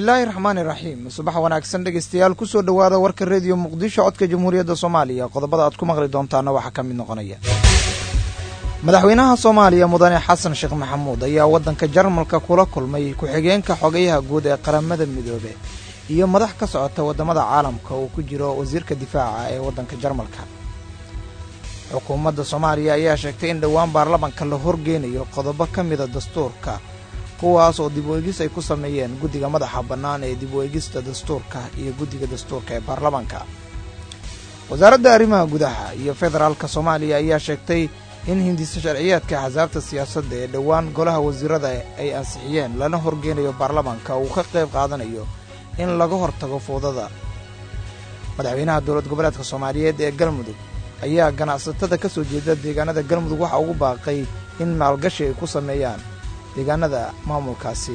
bismillaahi raxmaani raxiim subax wanaagsan dhegeystayaal kusoo dhowaada warka rediyo muqdisho codka jamhuuriyadda soomaaliya qodobada aad ku maqli doontaana waxaa ka mid noqonaya madaxweynaha soomaaliya mudane xasan sheekh maxamuud ayaa waddanka jarmalka kula kulmay ku-xigeenka xogayaha guud ee qaramada midoobe iyo madax ka socota waddamada caalamka uu ku jiro wasiirka difaaca ee waddanka jarmalka xukuumadda soomaaliya ayaa sheegtay in dhowaan baarlamanka la horgeynayo qodobo ka mida dastuurka kuwaas oo dib u eegis ay ku sameeyeen guddiga madaxa bannaan ee dib u eegista dastuurka iyo guddiga dastuurka ee baarlamanka wasaaradda arrimaha gudaha iyo federaalka soomaaliya ayaa sheegtay in hindisa sharciyeedka axsaabta siyaasadda ee dhowaan golaha wasiirada ay ansixiyeen lana horgeynayo baarlamanka uu ka qayb qaadanayo in laga hortago fowdada madaxweynaha dowlad goboleedka soomaaliyeed ee galmudug ayaa ganacsatada ka soo jeeda deegaanada galmudug waxa ugu baaqay in maalgashi ay ku sameeyaan deegaanada maamulkaasi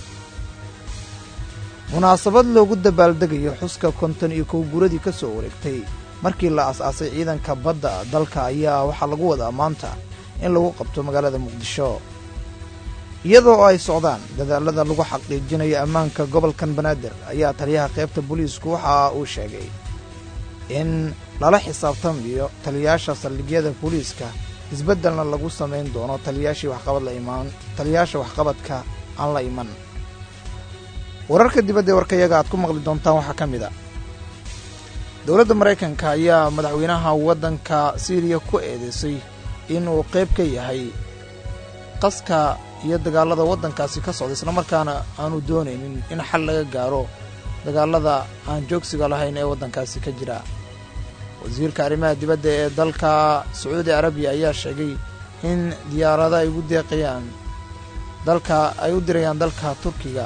munaasabad loogu dabaaldegayo xuska konton iyo kow guradii ka soo wareegtay markii la as-aasay ciidanka badda dalka ayaa waxaa lagu wadaa maanta in lagu qabto magaalada muqdisho iyadoo ay socdaan dadaalada lagu xaqiijinayo ammaanka gobolkan banaadir ayaa taliyaha qaybta booliisku waxa uu sheegay in lala xisaabtamayo taliyaasha saldhigyada booliiska isbeddelna lagu samayn doono taliyaashii waxqabad la imaan taliyaasha waxqabadka aan la iman wararka dibadda ee warkayaga aad ku maqli doontaan waxaa ka mid a dowladda maraykanka ayaa madaxweynaha waddanka siiriya ku eedeysay inuu qayb ka yahay qaska iyo dagaallada waddankaasi ka socda islamarkaana aanu doonaynin in xal laga gaaro dagaallada aan joogsiga lahayn ee waddankaasi ka jira wasiirka arrimaha dibadda ee dalka sacuudi arabiya ayaa sheegay in diyaarado ay ugu deeqayaan dalka ay u dirayaan dalka turkiga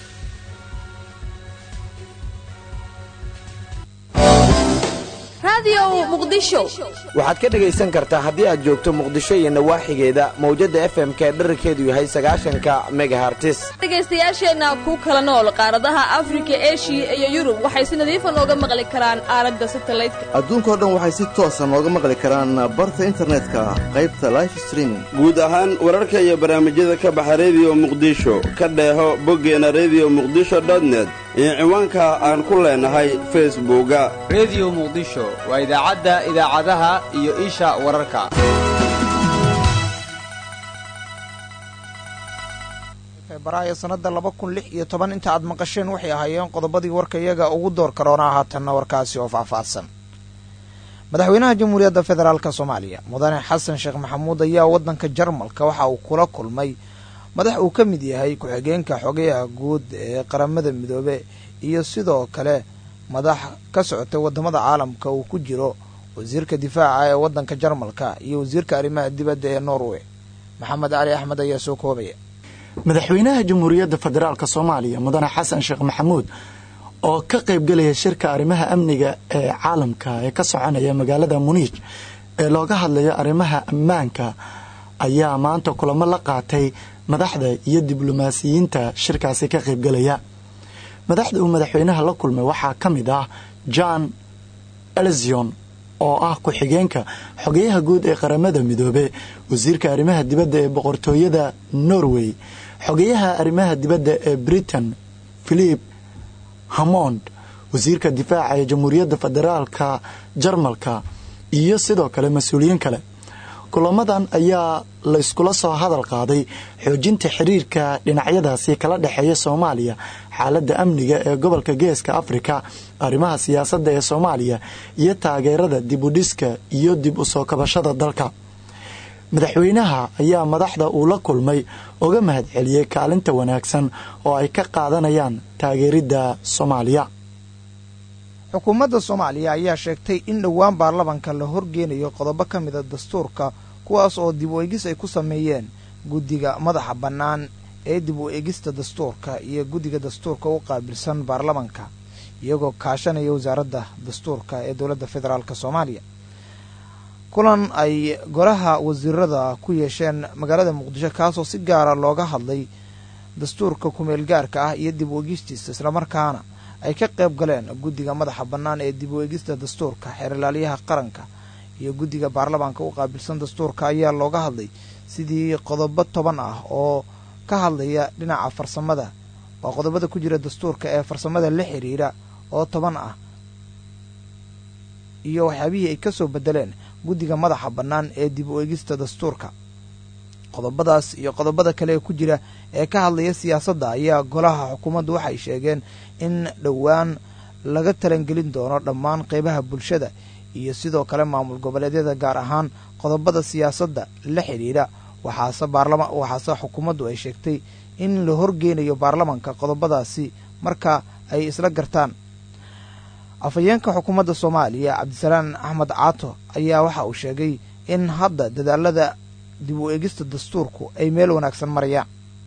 waxaad ka dhegaysan kartaa haddii aad joogto muqdisho iyo nawaaxigeeda mawjadda f m ka dherarkeedu yahay sagaashanka megahartis dhegaystayaasheenna ku kala nool qaaradaha afrika eshiya iyo yurub waxay si nadiifa nooga maqli karaan aalada satalaydka adduunkao dhan waxay si toosa nooga maqli karaan barta internetka qaybta life streaming guud ahaan wararka iyo barnaamijyada ka baxa rediyo muqdisho ka dheeho boggeena rediyo muqdisho dotnet iyo ciwaanka aan ku leenahay facebooka rediyo muqdisho waa idaacadda idaacadaha iyo isha wararka febraayo sannadda laba kun lix iyo toban inta aad maqasheen waxay ahaayeen qodobadii warka iyaga ugu door karoonaa haatanna warkaasi oo faahfaahsan madaxweynaha jamhuuriyadda federaalka soomaaliya mudane xasan sheekh maxamuud ayaa waddanka jarmalka waxa uu kula kulmay madax uu ka mid yahay ku-xigeenka xogayaha guud ee qaramada midoobe iyo sidoo kale madax ka socotay waddamada caalamka uu ku jiro wasiirka difaaca ee waddanka jarmalka iyo wasiirka arrimaha dibadda ee norway maxamed cali axmed ayaa soo koobaya madaxweynaha jamhuuriyadda federaalk soomaaliya mudane xasan sheekh maxamuud oo ka qaybgelaya shirka arrimaha amniga ee caalamka ee ka soconaya magaalada muniij ee looga hadlayo arrimaha ammaanka ayaa maanta kulamo la qaatay madaxda iyo diblomaasiyiinta shirkaasi ka qaybgelaya madaxda uu madaxweynaha la kulmay waxaa ka mid ah john elzion oo ah ku-xigeenka xogeyaha guud ee qaramada midoobe wasiirka arrimaha dibadda ee boqortooyada norway xogeyaha arrimaha dibadda ee britain philip hamond wasiirka difaaca ee jamhuuriyadda federaalka jarmalka iyo sidoo kale mas-uuliyiin kale kulamadan ayaa layskula soo hadal qaaday xoojinta xiriirka dhinacyadaasi kala dhexeeya soomaaliya xaaladda amniga ee gobolka geeska afrika arrimaha siyaasadda ee soomaaliya iyo taageerada dib u dhiska iyo dib u soo kabashada dalka madaxweynaha ayaa madaxda uu la kulmay uga mahad celiyey kaalinta wanaagsan oo ay ka qaadanayaan taageeridda soomaaliya xukuumadda soomaaliya ayaa sheegtay in dhowaan baarlamanka la horgeynayo qodobo ka mida dastuurka kuwaas oo dib u eegis ay ku sameeyeen guddiga madaxa bannaan ee dib u eegista dastuurka iyo guddiga dastuurka u qaabilsan baarlamanka iyagoo kaashanaya wasaaradda dastuurka ee dowladda federaalk soomaaliya kulan ay golaha wasiirada ku yeesheen magaalada muqdisho kaasoo si gaara looga hadlay dastuurka kumeel gaarka ah iyo dib u eegistiisa islamarkaana ay ka qayb galeen guddiga madaxa bannaan ee dib u eegista dastuurka xeerlaaliyaha qaranka iyo guddiga baarlamaanka u qaabilsan dastuurka ayaa looga hadlay sidii qodobo toban ah oo ka hadlaya dhinaca farsamada waa qodobada ku jira dastuurka ee farsamada la xiriira oo toban ah iyo waxyaabihii ay ka soo bedeleen guddiga madaxa bannaan ee dib u eegista dastuurka qodobadaas iyo qodobada kale ee ku jira ee ka hadlaya siyaasadda ayaa golaha xukuumaddu waxay sheegeen in dhowaan laga talangelin doono dhammaan qeybaha bulshada iyo sidoo kale maamul goboleedyada gaar ahaan qodobada siyaasadda la xidhiidha waxaase baarlama waxaase xukuumaddu ay sheegtay in la horgeynayo baarlamanka qodobadaasi marka ay isla gartaan afhayeenka xukuumadda soomaaliya cabdisalaan axmed caato ayaa waxa uu sheegay in hadda dadaalada dib u eegista dastuurku ay meel wanaagsan marayaan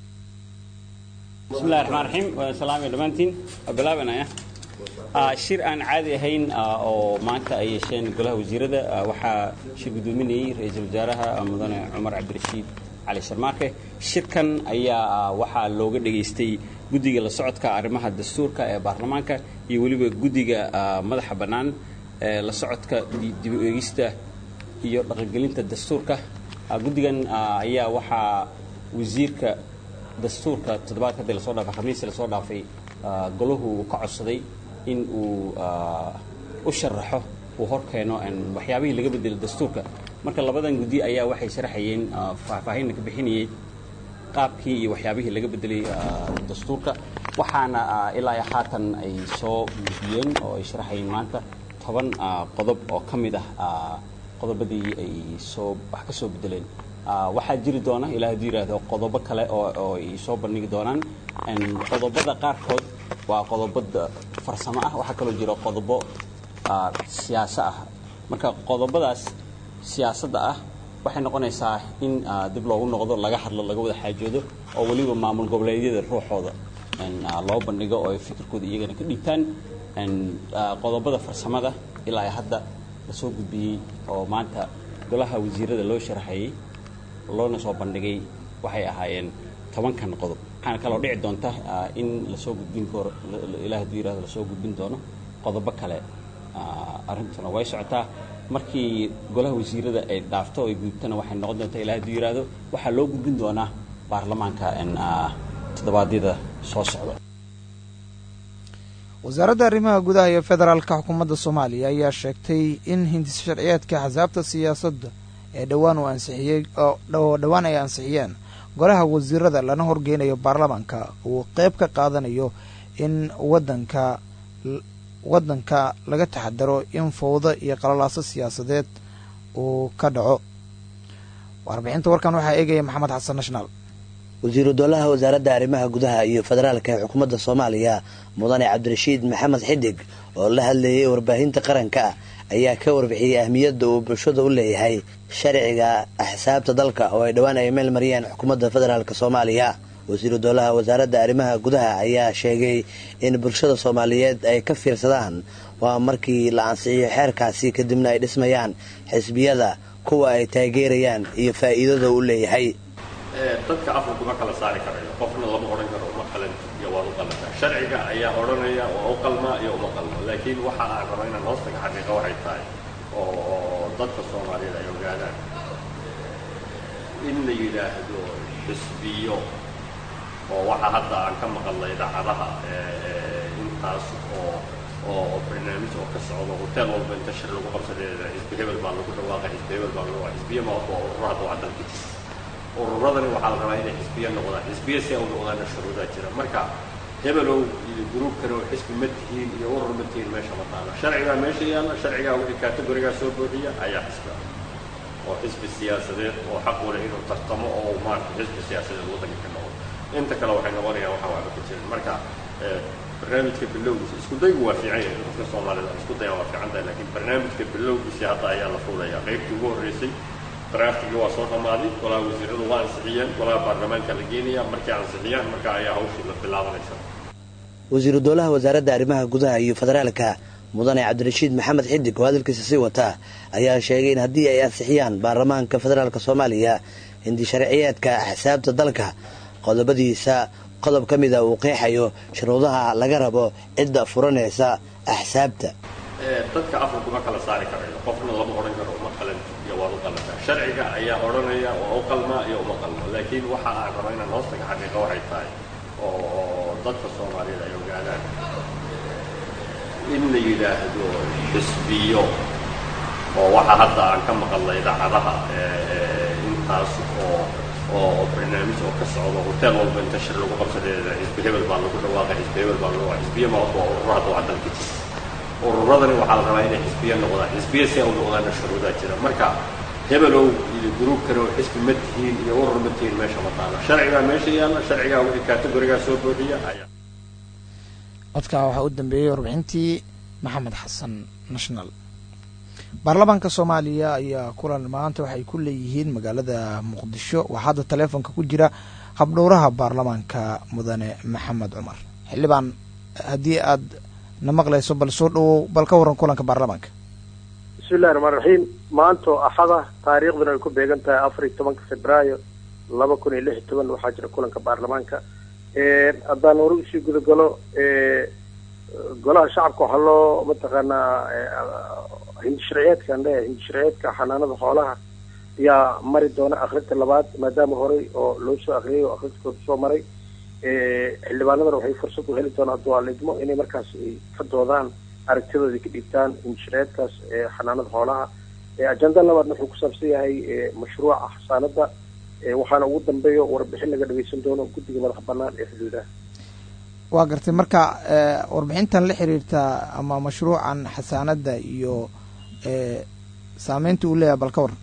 bismillahi raxmaan raxiim waa salaamaya dhammaantiin waa bilaabanaya shir aan caadi ahayn oo maanta ay yeesheen golaha wasiirada waxaa shir guddoominayey ra-iisul wasaaraha mudane cumar cabdirashiid cali sharmaarke shirkan ayaa waxaa looga dhegaystay guddiga la socodka arrimaha dastuurka ee baarlamaanka iyo weliba guddiga madaxa bannaan ee la socodka dib u eegista iyo dhaqangelinta dastuurka guddigan ayaa waxaa wasiirka dastuurka toddobaadka hadii lasoo dhaafay khamiisii lasoo dhaafay golahu uu ka codsaday in uu u sharaxo uu hor keeno waxyaabihii laga bedelo dastuurka marka labadan guddi ayaa waxay sharaxayeen faahfaahinna ka bixinayay qaabkii iyo waxyaabihii laga bedelay dastuurka waxaana ilaa iyo haatan ay soo gudbiyeen oo ay sharaxayeen maanta toban qodob oo ka mid ah qodobadii ay soo wax ka soo bedeleen waxaa jiri doona ilaa hadduu yidhaahdo qodobo kale oo ay soo bandhigi doonaan qodobada qaarkood waa qodobada farsamo ah waxaa kaloo jira qodobo siyaaso ah marka qodobadaas siyaasadda ah waxay noqonaysaa in dib loogu noqdo laga hadlo laga wada xaajoodo oo weliba maamul goboleedyada ruuxooda loo bandhigo oo ay fikirkooda iyagana ka dhiibtaan qodobada farsamada ilaa hadda lasoo gudbiyey oo maanta golaha wasiirada loo sharaxayey loona soo bandhigay waxay ahaayeen tobankan qodob waxaana kaloo dhici doonta in lasoo gudbin karo ilaa hadduu yirahdo lasoo gudbin doono qodobo kale arrintuna way socotaa markii golaha wasiirada ay dhaafto ay gudubtana waxay noqon doontaa ilaa hadduu yirahdo waxaa loo gudbin doonaa baarlamaanka toddobaadyada soo socda wasaaradda arrimaha gudaha iyo federaalka xukuumadda soomaaliya ayaa sheegtay in hindis sharciyeedka axsaabta siyaasadda ee dhowaan uu ansixiyey oo dhowaan ay ansixiyeen golaha wasiirada lana horgeynayo baarlamaanka uu qeyb ka qaadanayo in wadanka waddanka laga taxadaro in fowdo iyo qalalaaso siyaasadeed uu ka dhaco warbixinta warkan waxaa eegaya maxamed xasan national wasiiru dowlaha wasaaradda arrimaha gudaha iyo federaalka ee xukuumadda soomaaliya mudane cabdirashiid maxamed xidig oo la hadleeyay warbaahinta qaranka ayaa ka warbixiyey ahmiyadda uu bulshada u leeyahay sharciga axsaabta dalka oo ay dhowaan ay meel mariyeen xukuumadda federaalk soomaaliya wasiiru dowlaha wasaaradda arrimaha gudaha ayaa sheegay in bulshada soomaaliyeed ay ka fiirsadaan waa markii la ansixiyo xeerkaasi kadibna ay dhismayaan xisbiyada kuwa ay taageerayaan iyo faa'iidada uu leeyahay dadka afka kuma kala saari karayo qofna lama odhan karo uma qalan iyo waad u qalantaa sharciga ayaa odhanaya waa u qalmaa iyo uma qalmo laakiin waxa aan raba inaan hoostaga xaqiiqa waxay tahay oo dadka soomaaliyeed ay ogaadaan in la yidhaahdo xisbiyo oo waxa hadda aan ka maqalnay idaacadaha intaas oo oo barnaamij oo ka socdo hotel walba inta shir lagu qabsadeeda xisbi hebel baa lagu dhawaaqay xisbi hebel baa lagu dhawaaqay xisbiyo ma waa ururo hadda waa dalka jis ururadani waxaa la rabaa inay xisbiyo noqdaan xisbiyo si ay u noqdaana shuruudaa jira marka hebelow iyo gruubkani oo xisbi ma tihiin iyo urur ma tihiin meesha ma taalo sharcigaa meesha yaalla sharcigaa wixii kategorigaa soo buuxiya ayaa xisbi ah oo xisbi siyaasadeed oo xaq u leh inuu tartamo oo maarata xisbi siyaasadeed waddanka ka noqdo inta kale waxay noqonayaan waxaa waxba ka jirin marka barnaamijka bilowgiisa isku daygu waa fiican yahay dadka soomaalida isku dayaan waa fiican tahay laakiin barnaamijka bilowgiisa hadda ayaa la fuulayaa qaybtii ugu horreysay draftigii waa soo dhammaaday golaha wasiiradu waa ansixiyeen golaha baarlamaanka la geenaya markay ansixiyaan marka ayaa hawshii la bilaabanaysa wasiiru dowlaha wasaaradda arrimaha gudaha iyo federaalka mudane cabdirashiid maxamed xidig oo hadalkiisa sii wata ayaa sheegay in haddii ay ansixiyaan baarlamaanka federaalk soomaaliya hindi sharciyeedka axsaabta dalka qodobadiisa qodob ka mida uu qeexayo shuruudaha laga rabo cidda furanaysa axsaabta dadka afka kuma kala saari karayo qofna lama odhan karo uma qalan iyo waad u qalantaa sharciga ayaa odhanaya waa u qalmaa iyo uma qalmo laakiin waxa aan raba inaan hoostaga xaqiiqa waxay tahay oo dadka soomaaliyeed ay ogaadaan in la yidhaahdo xisbiyo oo waxa hadda aan ka maqalnay idaacadaha intaas oo oo barnaamij oo ka socdo hotel walba inta shir lagu qabsadeeda xisbi hebel baa lagu dhawaaqay xisbi hebel baa lagu xisbiya ma waa ururo hadda waa dalka jira ururadani waxaa la rabaa inay xisbiya noqdaan xisbiya si ay u noqdaana shuruudaa jira marka hebelow iyo gruubkani oo xisbi ma tihiin iyo urur ma tihiin meesha ma taalo sharcigaa meesha yaalla sharcigaa wixii kategorigaa soo boodiya ayaa codkaa waxaa u dambeeyey warbixintii maxamed xasan national baarlamaanka soomaaliya ayaa kulan maanta waxay ku leeyihiin magaalada muqdisho waxaa hadda taleefonka ku jira habdhowraha baarlamaanka mudane maxamed cumar xildhibaan haddii aad na maqlayso bal soo dhawow bal ka warran kulanka baarlamaanka bismillahi raxmaan raxiim maantoo axada taariikhduna ay ku beegan tahay afar iyo tobanka februaayo laba kun iyo lix iyo toban waxaa jira kulanka baarlamaanka haddaan hore usii gudagalo golaha shacabka waxaa loo mataqaanaa hindisharciyeedkan le hindisharciyeedka xanaanada xoolaha ayaa mari doona akrinta labaad maadaama horey oo loo soo akriyay oo akrintkooda soo maray xildhibaanadana waxay fursad u heli doonaan hadduu alidmo inay markaas ay ka doodaan aragtidooda ka dhiibtaan hindisharciyeedkaas xanaanada xoolaha ajenda labaadna wuxuu ku saabsan yahay mashruuca xasaanada waxaana ugu dambeeyo warbixin laga dhageysan doono guddiga madax banaan ee xuduudaha waa gartay marka warbixintan la xiriirta ama mashruucan xasaanada iyo saameynta uu leeyahay bal ka waran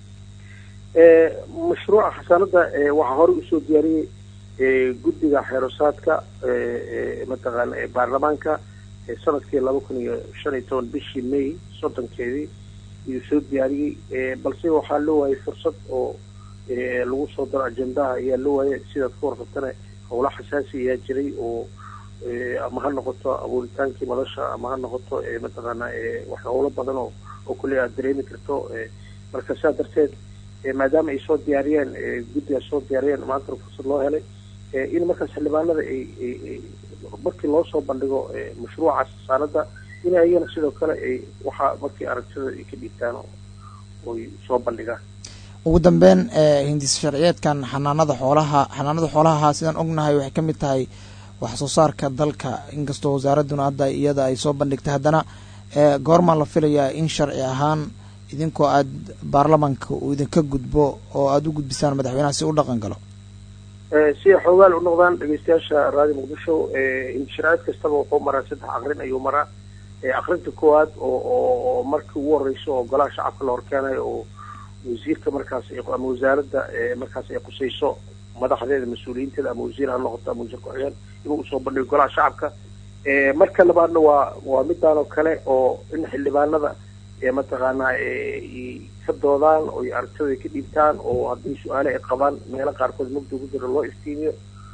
mashruuca xasaanada waxaa horey usoo diyaariyey guddiga xeerosaadka mataqaana ee baarlamaanka sanadkii laba kun iyo shan iyo toban bishii may soddonkeedii ayuu soo diyaariyey balse waxaa loo waayay fursad oo lagu soo daro ajendaha ayaa loo waayay sidaad ka warqabtana howla xasaasi ayaa jiray oo ama ha noqoto abuuritaankii madasha ama ha noqoto mataqaana wax howlo badan oo oo kuley aad dareemi karto marka saa darteed maadaama ay soo diyaariyeen guddiga soo diyaariyeen maantana fursad loo helay in markaas xildhibaanada ay markii loo soo bandhigo mashruucaas saanada in ayagana sidoo kale ay waxaa markii aragtida ay ka dhiibtaan oy soo bandhigaan ugu dambeyn hindis sharciyeedkan xanaanada xoolaha xanaanada xoolaha sidaan ognahay waxay ka mid tahay wax soo saarka dalka inkastoo wasaaraduna hadda iyada ay soo bandhigtay haddana goormaa la filayaa in sharci ahaan idinkoo aad baarlamaanka uu idinka gudbo oo aada u gudbisaan madaxweynaha si u dhaqan galo si ay xoogaal u noqdaan dhegeystayaasha raadi muqdisho hindisharciyeed kastaba wuxuu maraa saddex akrin ayuu maraa akrinta koowaad oo oo markii ugu horeyso oo golaha shacabka la horkeenayo oo wasiirka markaas ama wasaaradda markaas ay qusayso madaxdeeda mas-uuliyiinteeda ama wasiir ha noqoto ama wasiir ku-xigeen inuu usoo bandhigo golaha shacabka marka labaadna waa waa midaan oo kale oo in xildhibaanada mataqaanaa ka doodaan oo aragtida ka dhiibtaan oo haddii su-aale ay qabaan meelo qaarkood mugda ugu jiro loo iftiimiyo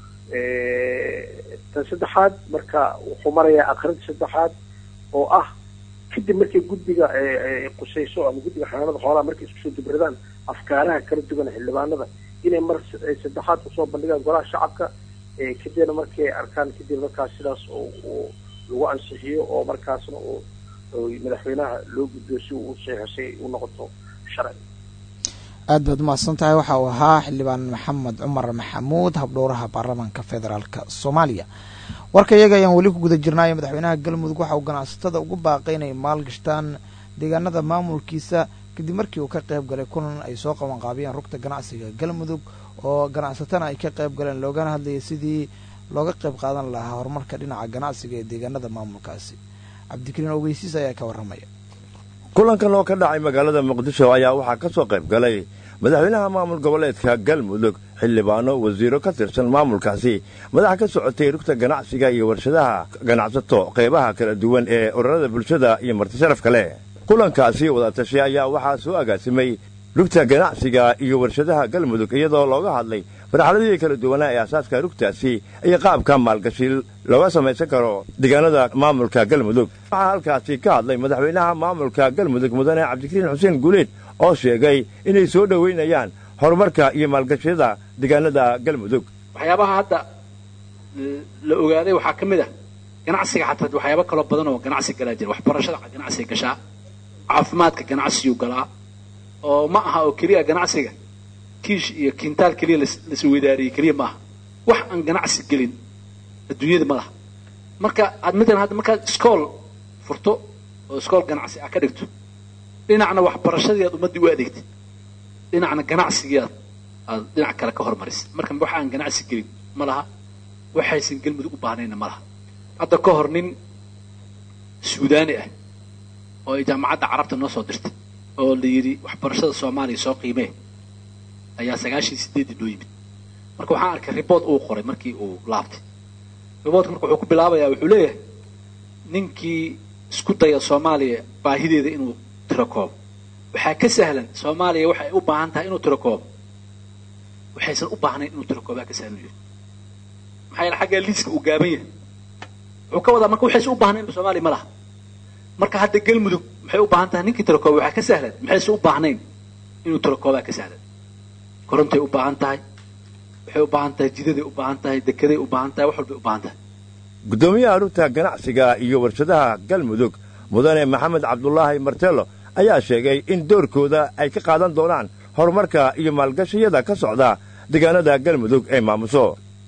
tan saddexaad marka wuxuu marayaa akrinta saddexaad oo ah kadib markay guddiga qusayso ama guddiga xanaanada xoolaha markay isku soo dibradaan afkaaraha kala duwan xildhibaanada inay mar saddexaad usoo bandhigaan golaha shacabka kadibna markay arkaan kadib markaas sidaas oo lagu ansixiyo oo markaasna madaxweynaha loo gudbiyo si uu usaxisay u noqoto sharci aad baad umahadsan tahay waxa uu ahaa xildhibaan maxamed cumar maxamuud habdhowraha baarlamaanka federaalk soomaaliya warka iyaga ayaan weli ku guda jirnaayo madaxweynaha galmudug waxa uu ganacsatada ugu baaqay inay maalgashtaan deegaanada maamulkiisa kadib markii uu ka qayb galay kulan ay soo qabanqaabiyeen rugta ganacsiga galmudug oo ganacsatana ay ka qayb galeen loogana hadlayay sidii looga qayb qaadan lahaa horumarka dhinaca ganacsiga ee deegaanada maamulkaasi cabdikariin ogeysiis ayaa ka warramaya kulankan oo ka dhacay magaalada muqdisho ayaa waxaa ka soo qayb galay madaxweynaha maamul goboleedka galmudug xildhibaano wasiiro ka tirsan maamulkaasi madax ka socotay rugta ganacsiga iyo warshadaha ganacsato qaybaha kala duwan ee ururada bulshada iyo martisharaf kale kulankaasi wadatashay ayaa waxaa soo agaasimay rugta ganacsiga iyo warshadaha galmudug iyadoo looga hadlay marxaladii kala duwanaa ee asaaska rugtaasi iyo qaabka maalgashi looga samaysan karo deegaanada maamulka galmudug waxaa halkaasi ka hadlay madaxweynaha maamulka galmudug mudane cabdikariin xuseen guuleed oo sheegay inay soo dhoweynayaan horumarka iyo maalgashiyada deegaanada galmudug waxyaabaha hadda la ogaaday waxaa ka mid ah ganacsiga xataa waxyaaba kaloo badan oo ganacsi galaa jira waxbarashada ganacsiga gashaa caafimaadka ganacsiguu galaa oo ma aha oo keliya ganacsiga kiish iyo kintaal keliya lasweydaariyey keliya ma aha wax aan ganacsi gelin adduunyada ma laha marka aad matalan hadda markaad iskool furto oo iskool ganacsi ah ka dhigto dhinacna waxbarashadii aad ummaddii u adeegtay dhinacna ganacsigii aad aad dhinac kale ka hormarisay marka wax aan ganacsi gelin ma laha waxaysan galmudug u baahnayna ma laha hadda ka hor nin suudaani ah oo ay jaamacadda carabta noo soo dirtay oo la yidhi waxbarashada soomaaliya soo qiimee ayaa sagaashan sideeddii noo yimid marka waxaan arkay riboort uu qoray markii uu laabtay riboortka marka wuxuu ku bilaabayaa wuxuu leeyahay ninkii isku daya soomaaliya baahideeda inuu tiro koobo waxaa ka sahlan soomaaliya waxay u baahan tahay inuu tiro koobo waxaysan u baahnayn inuu tiro koobaa ka sahlan yahay maxaa yeele xaggaa liiska uu gaaban yahay wuxuu ka wadaa marka waxaysan u baahnayn soomaaliya ma laha marka hadda galmudug maxay u baahan tahay ninkii tiro kooba waxaa ka sahlan maxaysan u baahnayn inuu tiro koobaa ka sahlan korontay u baahan tahay waxay u baahan tahay jidaday u baahan tahay dekeday u baahan tahay wax walbay u baahan tahay guddoomiyaha rugta ganacsiga iyo warshadaha galmudug mudane maxamed cabdulaahi martelo ayaa sheegay in doorkooda ay ka qaadan doonaan horumarka iyo maalgashiyada ka socda deegaanada galmudug ee maamuso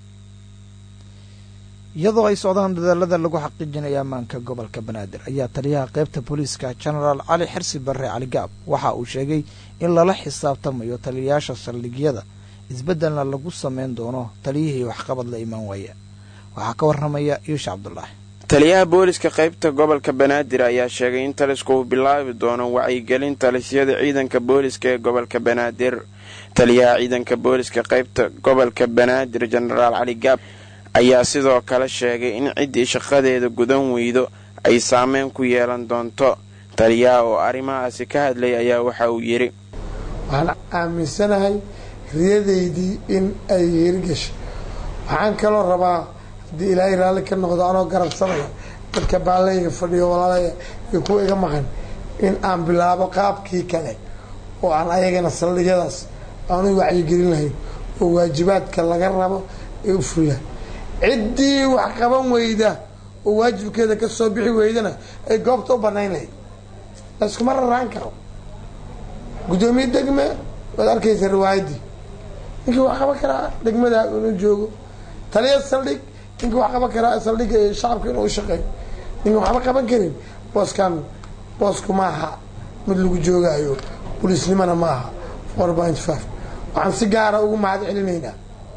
iyadoo ay socdaan dadaalada lagu xaqiijinaya ammaanka gobolka banaadir ayaa taliyaha qaybta booliiska genaraal cali xirsi barre cali gaab waxa uu sheegay in lala xisaabtamayo taliyayaasha saldhigyada isbeddelna lagu samayn doono taliyihii waxqabad la imaan waaya waxaa ka warramaya yuusha cabdulaahi taliyaha booliska qaybta gobolka banaadir ayaa sheegay in talisku uu bilaabi doono wacyigelin talisyada ciidanka booliska ee gobolka banaadir taliyaha ciidanka booliska qaybta gobolka banaadir jenaraal cali gaab ayaa sidoo kale sheegay in ciddii shaqadeeda gudan weydo ay saameyn ku yeelan doonto taliyaha oo arrimahaasi ka hadlay ayaa waxa uu yidhi waxaan aaminsanahay riyadaydii in ay hirgashay waxaan kaloo rabaa haddii ilaahay raalli ka noqdo anoo garabsanaya dadka baallayga fadhiyo walaalaya iyo kuwa iga maqan in aan bilaabo qaabkii kale oo aan ayagana saldhigyadaas aanu wacyigelin lahayn oo waajibaadka laga rabo ee u fuliya ciddii wax qaban weyda oo waajibkeeda ka soo bixi weydana ay goobta u banayn lahayd layskuma raraan karo guddoomiye degme waad arkaysa riwaayaddii ninkii wax qaban karaa degmada inuu joogo taliya saldhig ninkii wax qaban karaa saldhigga iyo shacabka inuu ushaqeeyo ninki waxba qaban karin booskan boosku ma aha mid lagu joogaayo buliisnimona ma aha four point five waxaan si gaara ugu mahad celinaynaa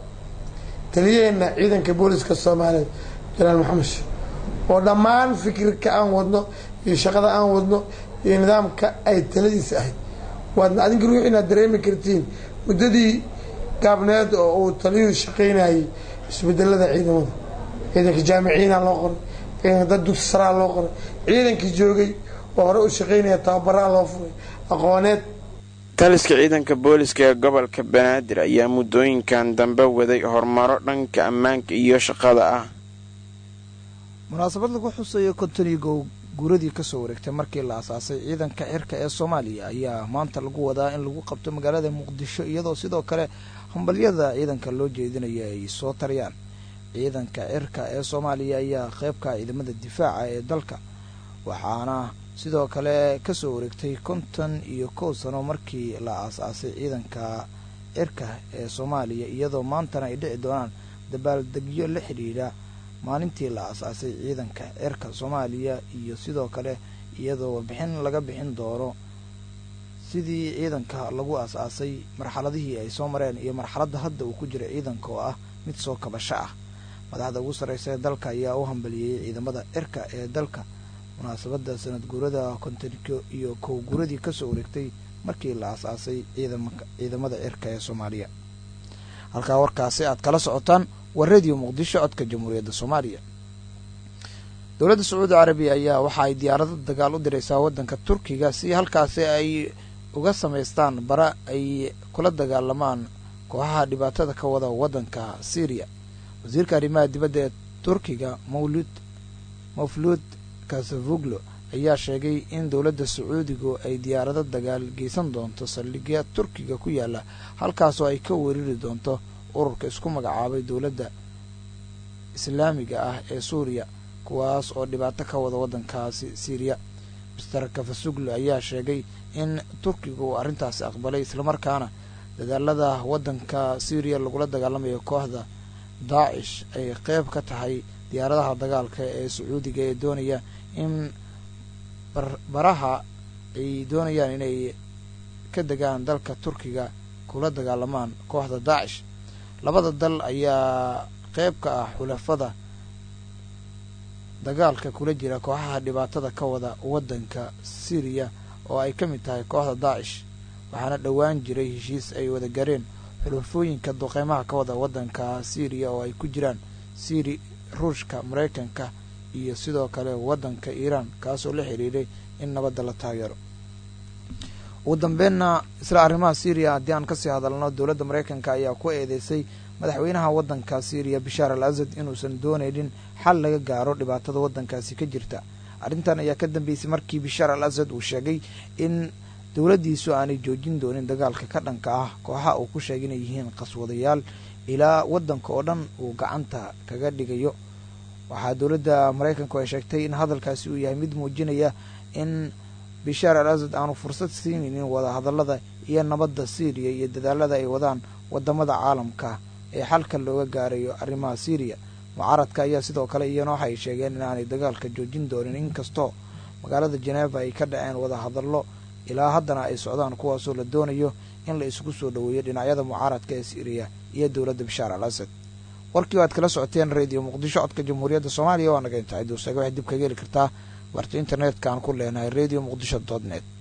taliyaheena ciidanka booliska soomaaliyeed janaal maxamed sheekh oo dhammaan fikirka aan wadno iyo shaqada aan wadno iyo nidaamka ay taladiisa ahayd waadna adinka ruux inaad dareemi kartiin muddadii gaabneed oo uu taliyuhu shaqaynayay isbedelada ciidamada ciidanka jaamiciyiina loo qoray ciidanka dad dugsi saraa loo qoray ciidankii joogay oo hore u shaqaynaya tababaraa loo furay aqooneed taliska ciidanka booliska ee gobolka banaadir ayaa muddooyinkan dambe waday horumaro dhanka ammaanka iyo shaqada ah munaasabad lagu xusayo kontonigo guuradii kasoo wareegtay markii la asaasay ciidanka xirka ee soomaaliya ayaa maanta lagu wadaa in lagu qabto magaalada muqdisho iyadoo sidoo kale hambalyada ciidanka loo jeedinaya ay soo tariyaan ciidanka cirka ee soomaaliya ayaa qeybka ciidamada difaaca ee dalka waxaana sidoo kale kasoo wareegtay konton iyo kow sano markii la aas-aasay ciidanka cirka ee soomaaliya iyadoo maantana ay dhici doonaan dabaaldegyo la xidhiidha maalintii la aas-aasay ciidanka cirka soomaaliya iyo sidoo kale iyadoo warbixin laga bixin doono sidii ciidanka lagu aas-aasay marxaladihii ay soo mareen iyo marxaladda hadda uu ku jira ciidanka oo ah mid soo kabasho ah madaxda ugu sarreysa ee dalka ayaa u hambaliyeyey ciidamada cirka ee dalka munaasabadda sanad guurada kontoniko iyo kow guuradii kasoo wareegtay markii la aas-aasay ciidamada cirka ee soomaaliya halkaa warkaasi aad kala socotaan waa radio muqdisho codka jamhuuriyadda soomaaliya dowladda sacuudi carabiya ayaa waxa ay diyaarado dagaal u diraysaa waddanka turkiga si halkaasi ay uga samaystaan bara ay kula dagaalamaan kooxaha dhibaatada ka wada waddanka syriya wasiirka arrimaha dibadda ee turkiga mawlud mafluud kasavuglo ayaa sheegay in dowladda sacuudigu ay diyaarado dagaal geysan doonto saldhigya turkiga ku yaala halkaasoo ay ka weerari doonto ururka isku magacaabay dowladda islaamiga ah ee suuriya kuwaas oo dhibaato ka wada waddankaasi syriya mister kafasuglo ayaa sheegay in turkiga uu arrintaasi aqbalay islamarkaana dadaalada waddanka syriya lagula dagaalamayo kooxda daacish ay qeyb ka tahay diyaaradaha dagaalka ee sacuudiga ee doonaya in baraha ay doonayaan inay ka degaan dalka turkiga kula dagaalamaan kooxda daacish labada dal ayaa qeyb ka ah xulafada dagaalka kula jira kooxaha dhibaatada ka wada waddanka syriya oo ay ka mid tahay kooxda daacish waxaana dhowaan jiray heshiis ay wada gareen xulafooyinka duqeymaha ka wada waddanka syriya oo ay ku jiraan syri ruushka maraykanka iyo sidoo kale waddanka iiraan kaasoo la xiriiray in nabadda la taageero ugu dambeynna isla arrimaha syriya haddii aan kasii hadalno dowladda maraykanka ayaa ku eedeysay madaxweynaha waddanka syriya bishaar al asad inuusan doonaynin xal laga gaaro dhibaatada waddankaasi ka jirta arrintan ayaa ka dambeysay markii bishaar al asad uu sheegay in dowladdiisu aanay joojin doonin dagaalka ka dhanka ah kooxa uu ku sheegay inay yihiin qaswadayaal ilaa waddanka oo dhan uu gacanta kaga dhigayo waxaa dowladda maraykanku ay sheegtay in hadalkaasi uu yahay mid muujinaya in bishaar al asad aanu fursad siinaynin wada hadallada iyo nabadda syriya iyo dadaalada ay wadaan wadamada caalamka ee xalka looga gaarayo arrimaha syriya mucaaradka ayaa sidoo kale iyana waxay sheegeen inaanay dagaalka joojin doonin inkastoo magaalada jeneva ay ka dhaceen wada hadallo ilaa haddana ay socdaan kuwaasoo la doonayo in la isugu soo dhoweeyo dhinacyada mucaaradka ee syriya iyo dowladda bishaar al asad warkii waad kala socoteen radio muqdisho codka jamhuuriyadda soomaaliya waa naga intahay duusaga waxay dib kaga heli kartaa barta internetka aan ku leenahay radio muqdisho dot net